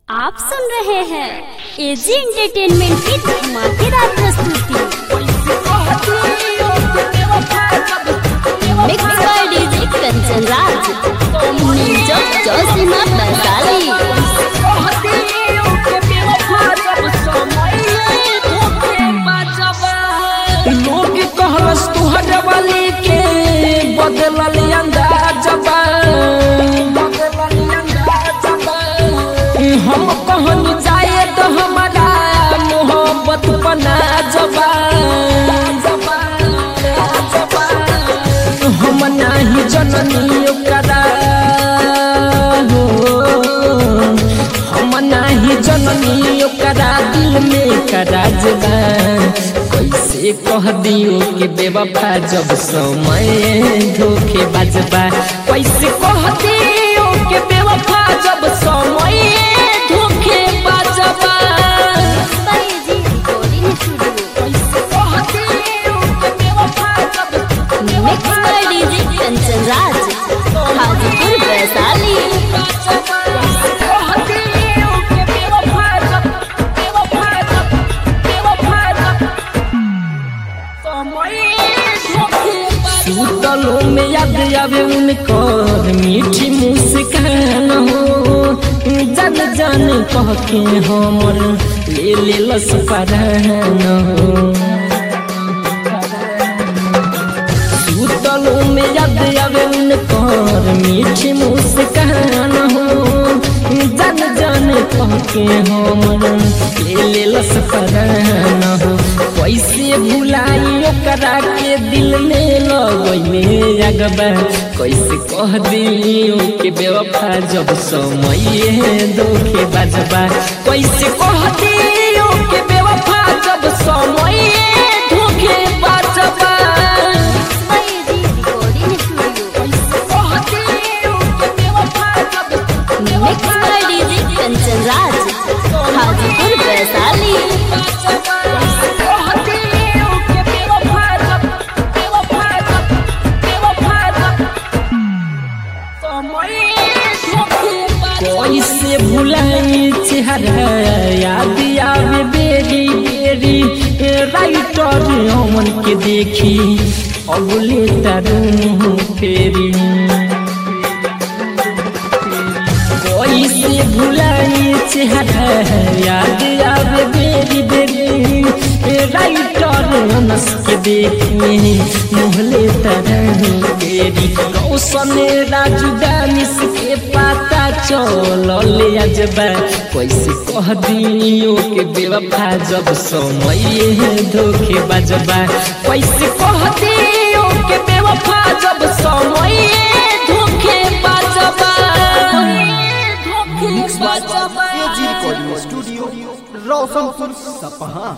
आप सुन रहे हैं एजी एंटरटेनमेंट की धमाकेदार प्रस्तुति mix by DJ Kanchan Raj नीजम जोशीमा वैशाली लोग कहलस तुहर वाली के बदलल अंदाजबा हम कहन जाए तो हमारा मोहब्बत बना जबा हम नाही जननी ओकरा हो हम नाही जननी ओकरा दिल में कराजबा कैसे कह दियो के बेवफा जब समय धोखे बाजबा कैसे कह दियो के बेवफा जब समय धोखे बाजबा एजी रिकॉर्डिंग स्टूडियो कैसे कह दियो के बेवफा जब mix by DJ Kanchan Raj Hajipur Vaishali सुतलों में याद आवे उनकर मीठी मुस्कान हो जन जन कह के हमर ले ले लस परान हो सुतलों में याद आवे उनकर मीठी मुस्कान हो जन जन कह के हमर ले ले लस परान हो कैसे भुलाई ओकरा के दिल में लगैले अगबा कैसे कह दियो के बेवफा जब समय धोखे बाजबा कैसे कह दियो के बेवफा जब समय धोखे बाजबा AG recording studio mix by DJ Kanchan Raj Hajipur Vaishali कैसे भुलाई चेहरा याद आवे बेरी बेरी राइटर हमन के देखी अगले तरु फेरी कैसे भुलाई चेहरा याद आवे बेरी बेरी राइटर हंस के देखी मोहले तरह बेरी कौशन राजू दानिश के पता चल अजबा कैसे कह दियो के बेवफा जब समय धोखे बजबा कैसे कह दियो के बेवफा जब समय धोखे बजबा एजी रिकॉर्डिंग स्टूडियो रोशनपुर सपहा